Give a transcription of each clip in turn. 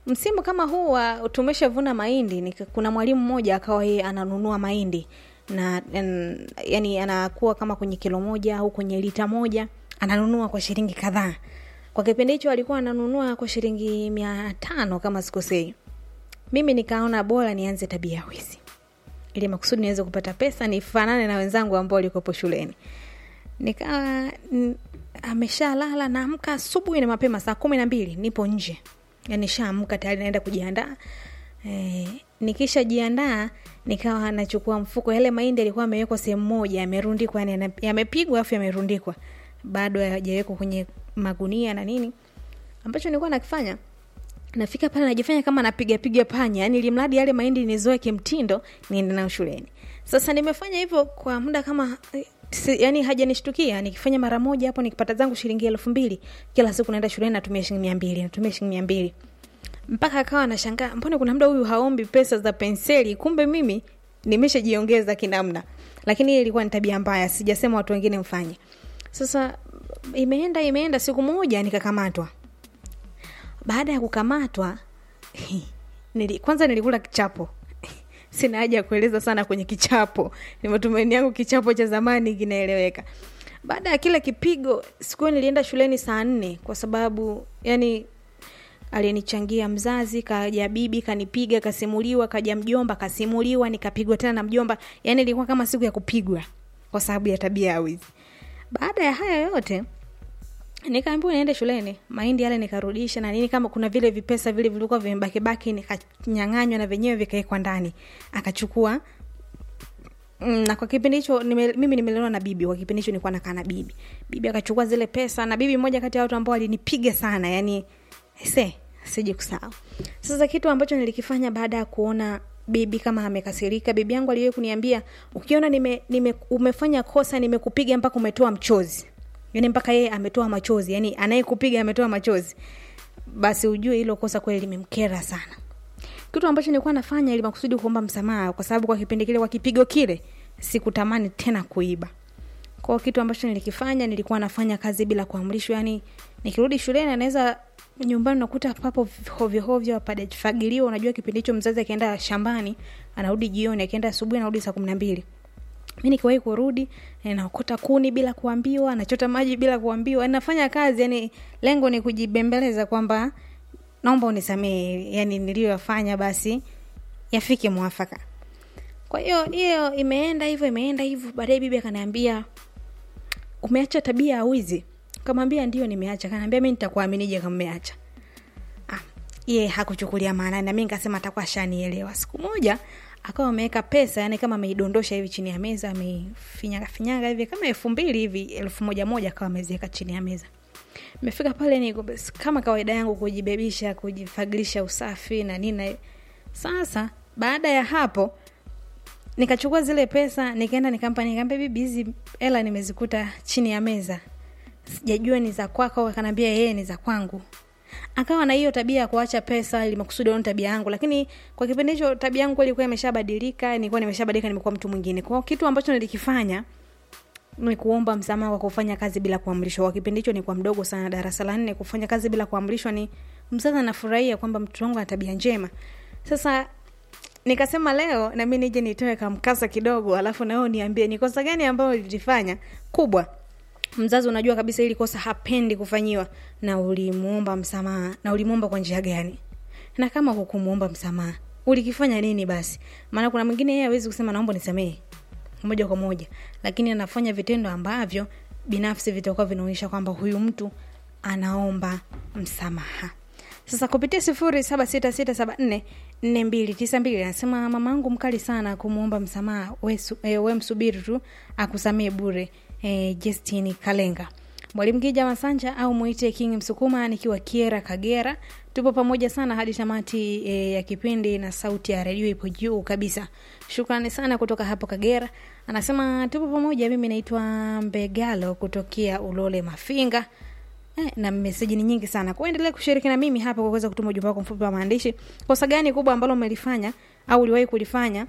msimu kama huu wa tumeshavuna mahindi nika, kuna mwalimu mmoja akawa yeye ananunua mahindi na en, yani anakuwa kama kwenye kilo moja au kwenye lita moja ananunua kwa shilingi kadhaa kwa kipindi hicho alikuwa ananunua kwa shilingi mia tano kama sikosei mimi nikaona bora nianze tabia ya wizi ili makusudi niweze kupata pesa nifanane na wenzangu ambao walikopo shuleni nikawa n- ameshalala naamka asubuhi na mapema saa kumi na mbili nipo nje yani shaamka tayari naenda kujiandaa e, nikishajiandaa nikawa nachukua mfuko yale mahindi yalikuwa amewekwa sehemu moja yamerundikwa yani yana- yamepigwa afu yamerundikwa bado hayajawekwa kwenye magunia na nini ambacho nilikuwa nakifanya nafika pale najifanya kama napiga piga panya yani ili mradi yale mahindi nizoe kimtindo niende nayo shuleni sasa nimefanya hivyo kwa muda kama eh, si, yani hajanishtukia nikifanya mara moja hapo nikipata zangu shilingi elfu mbili kila siku naenda shuleni natumia shilingi mia mbili natumia shilingi mia mbili mpaka akawa anashangaa mbona kuna muda huyu haombi pesa za penseli kumbe mimi nimeshajiongeza kinamna lakini hii ilikuwa ni tabia mbaya sijasema watu wengine mfanye sasa imeenda imeenda siku moja nikakamatwa baada ya kukamatwa nili, kwanza nilikula kichapo sina haja ya kueleza sana kwenye kichapo ni matumaini yangu kichapo cha zamani kinaeleweka baada ya kila kipigo siku hiyo nilienda shuleni saa nne kwa sababu yani aliyenichangia mzazi kaja bibi kanipiga kasimuliwa kaja mjomba kasimuliwa nikapigwa tena na mjomba yani ilikuwa kama siku ya kupigwa kwa sababu ya tabia ya wizi baada ya haya yote nikaambiwa niende shuleni mahindi yale nikarudisha na nini kama kuna vile vipesa vile vilikuwa vimebakibaki nikanyang'anywa na venyewe vikawekwa ndani akachukua Mm, na kwa kipindi hicho nime, mimi nimelelewa na bibi kwa kipindi hicho nilikuwa nakaa na bibi bibi akachukua zile pesa na bibi mmoja kati ya watu ambao walinipiga sana yani se siji kusahau sasa kitu ambacho nilikifanya baada ya kuona bibi kama amekasirika bibi yangu aliwahi kuniambia ukiona nime, nime, umefanya kosa nimekupiga mpaka umetoa mchozi yani mpaka yeye ametoa machozi yani anayekupiga ametoa machozi basi ujue hilo kosa kweli limemkera sana kitu ambacho nilikuwa nafanya ili makusudi kuomba msamaha kwa sababu kwa kipindi kile kwa kipigo kile sikutamani tena kuiba kwao kitu ambacho nilikifanya nilikuwa nafanya kazi bila kuamrishwa yani nikirudi shuleni anaweza nyumbani nakuta papo hovyohovyo padafagiliwa unajua kipindi hicho mzazi akienda shambani anarudi jioni akienda asubuhi anarudi saa kumi na mbili mi nikiwahi kurudi eh, naokota kuni bila kuambiwa nachota maji bila kuambiwa yani nafanya kazi yani lengo ni kujibembeleza kwamba naomba unisamehe yani niliyoyafanya basi yafike mwafaka kwa hiyo hiyo imeenda hivyo imeenda hivyo baadaye bibi akaniambia umeacha tabia ya wizi kamwambia ndio nimeacha kanaambia mi nitakuaminije kama umeacha ah, ye hakuchukulia maana na mi nikasema atakuwa ashanielewa siku moja akawa ameweka pesa yani kama ameidondosha hivi chini ya meza ameifinyaga finyaga hivi kama elfu mbili hivi elfu moja moja akawa ameziweka chini ya meza mefika pale ni kama kawaida yangu kujibebisha kujifagilisha usafi na nini sasa baada ya hapo nikachukua zile pesa nikaenda nikampa nikaambia bibi hizi hela nimezikuta chini ya meza sijajua ni za kwako akanaambia yeye ni za kwangu akawa na hiyo tabia ya kuacha pesa ili makusudi aone tabia yangu lakini kwa kipindi hicho tabia yangu ilikuwa imeshabadilika nilikuwa nimeshabadilika nimekuwa mtu mwingine kwao kitu ambacho nilikifanya ni kuomba msamaha kwa kufanya kazi bila kuamrishwa kwa kipindi hicho nilikuwa mdogo sana darasa la nne kufanya kazi bila kuamrishwa ni mzazi anafurahia kwamba mtoto wangu ana tabia njema sasa nikasema leo na mi nije nitoe kamkasa kidogo alafu nao niambie ni kosa gani ambayo lilifanya kubwa mzazi unajua kabisa ili kosa hapendi kufanyiwa na ulimuomba msamaha na ulimuomba kwa njia gani na kama hukumuomba msamaha ulikifanya nini basi maana kuna mwingine yeye hawezi kusema naomba nisamehe moja kwa moja lakini anafanya vitendo ambavyo binafsi vitakuwa vinaonyesha kwamba huyu mtu anaomba msamaha sasa kupitia sifuri saba sita sita saba nne nne mbili tisa mbili anasema mama angu mkali sana kumwomba msamaha we, su, e, we msubiri tu akusamee bure e, Justini Kalenga mwalimu Kija Masanja au mwite King Msukuma nikiwa Kiera Kagera. Tupo pamoja sana hadi tamati e, ya kipindi na sauti ya redio ipo juu kabisa. Shukrani sana kutoka hapo Kagera. Anasema tupo pamoja, mimi naitwa Mbegalo kutokea Ulole Mafinga. Eh, na meseji ni nyingi sana. Kwa endelea kushiriki na mimi hapa kwa kuweza kutuma ujumbe wako mfupi wa maandishi. Kosa gani kubwa ambalo umelifanya au uliwahi kulifanya?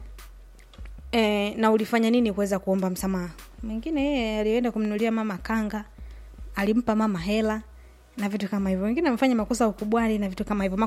E, na ulifanya nini kuweza kuomba msamaha? Mwingine yeye alienda kumnunulia mama kanga, alimpa mama hela na vitu kama hivyo. Wengine wamefanya makosa ukubwani na vitu kama hivyo.